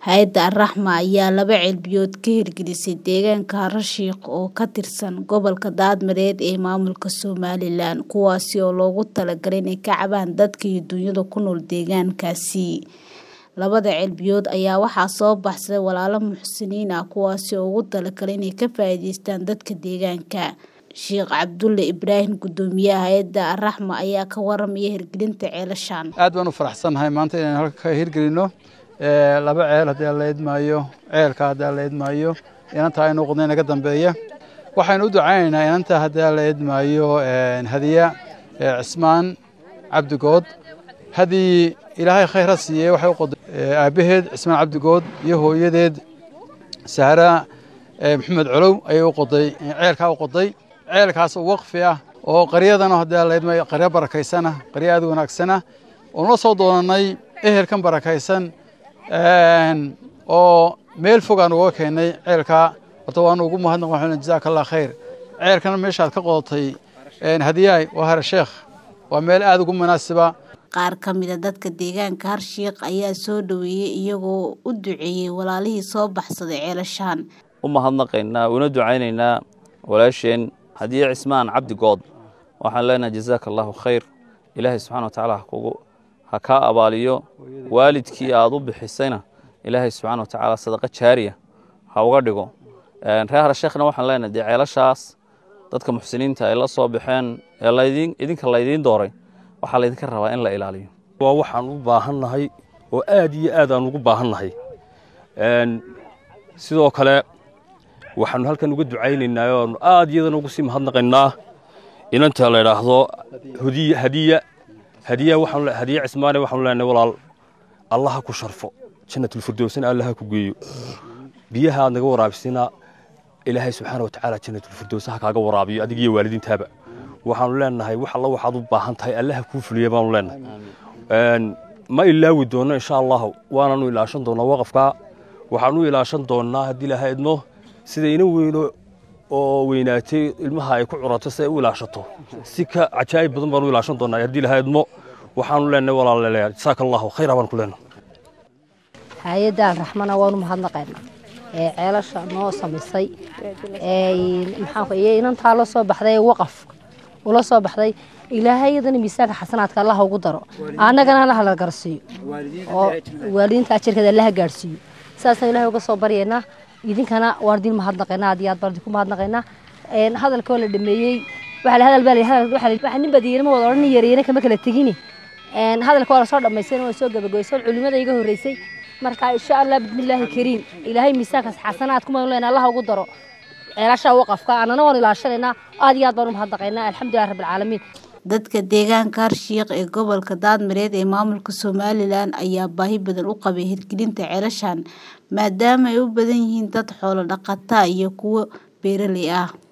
Hay'adda Al-Raxma ayaa laba ceelbiyood ka hirgelisay deegaanka Harashiq oo ka tirsan gobolka Daadmareed ee maamulka Somaliland, kuwaas oo loogu talagalay inay ka caawiyaan dadka iyo dunyada ku nool deegaankaasi. Labada ceelbiyood ayaa waxaa soo baxsaday walaalo muxsiniin ah kuwaas oo ugu talagalay inay ka faa'iidaystaan dadka deegaanka. Sheekh Cabdulle Ibraahim Guddoomiyaha Hay'adda Al-Raxma ayaa ka warramaya hirgelinta ceelashan. aad baan u faraxsanahay maanta inaan halka ka hirgelino laba ceel haddii aan la idmaayo ceelka haddii aan la idmaayo inanta aynu qodnay naga dambeeya waxaynu u ducaynaynaa inanta haddii aan la idmaayo hadiya cismaan cabdigood haddii ilaahay khayr ha siiyey waxay u qoday aabbaheed cismaan cabdigood iyo hooyadeed sahra maxamed colow ayay u qoday ceelkaa u qoday ceelkaas oo waqfi ah oo qaryadana haddii aan la idmaayo qaryo barakaysana qaryo aad u wanaagsana oon la soo doonanay ehelkan barakaysan oo meel fog aan uga keennay ceelkaa horta waanu ugu mahadnaq waxaan jazaaka allah khayr ceelkana meeshaad ka qodatay hadiyaay waa harasheekh waa meel aad ugu munaasiba Qaar ka mid a dadka deegaanka Harshiq ayaa soo dhaweeyay iyagoo u duceeyay walaalihii soo baxsaday ceelashan. u mahadnaqaynaa una ducaynaynaa walaasheen hadiye cismaan cabdi good waxaan leenahay jazaaka allahu khayr ilaahay subxana wa tacaala ha kugu ha kaa abaaliyo waalidkii aad u bixisayna ilaahay subxaana wa tacaala sadaqa jaariya ha uga dhigo reer harasheekhna waxaan leenahay dee ceelashaas dadka muxsiniinta ay la soo baxeen ee laydin idinka laydiin dooray waxaa laydinka rabaa in la ilaaliyo waa waxaan u baahannahay oo aad iyo aad aan ugu baahannahay sidoo kale waxaanu halkan uga ducaynaynaa oanu aad iyadana ugu sii mahadnaqaynaa inanta la idhaahdo hadiya hadiya hadiya waxaan hadiya cismaane waxaanu leenahay walaal allaha ku sharfo jannatulfirdowsna allaha ku geeyo biyaha aad naga waraabisina ilaahay subxaana wa tacaala jannatulfirdows ha kaaga waraabiyo adiga iyo waalidiintaaba waxaanu leenahay wax alla waxaad u baahan tahay allaha kuu fuliya baanu leenahay ma ilaawi doonno insha allahu waananu ilaashan doonnaa waqafka waxaanu ilaashan doonnaa haddii ilaha idmo sida ina weyno oo weynaatay ilmaha ay ku curato si ay u ilaashato si ka cajaa'ib badan baanu ilaashan doonnaa haddii ilaha idmo waxaanu leenahay walaalayaal jasaaka allahu khayra baan ku leenahay hay-adda alraxmana waanu mahadnaqaynaa ee ceelasha noo samaysay ee inantaa la soo baxday ee waqaf ula soo baxday ilaahay iyadana miisaanka xasanaadka allaha ugu daro annagana allaha la garsiiyo oo waalidiinta ajarkeeda allaha gaadhsiiyo saasaan ilahay uga soo baryaynaa idinkana waan idin mahadnaqaynaa aad iyo aad baan idinku mahadnaqaynaa hadalka oo la dhameeyey waxa la hadal baa la hadal waxa nin badiirma wada odhan yareeyna kama kala tegini hadalka waa la soo dhamaysay waa soo gabagabaysay culimada iga horeysay marka insha allah bismillaahi kariim ilaahay miisaankaas xasanaad kuma leena allaha ugu daro ceelasha waqafka annana waan ilaashanaynaa aad iyo aad baan u mahadnaqaynaa alxamdulilah rabbil caalamiin dadka deegaanka Harshiq ee gobolka Daadmareed ee maamulka Somaliland ayaa baahi badan u qabay hirgelinta ceelashan maadaama ay u badan yihiin dad xoolo dhaqata iyo kuwo beeraley ah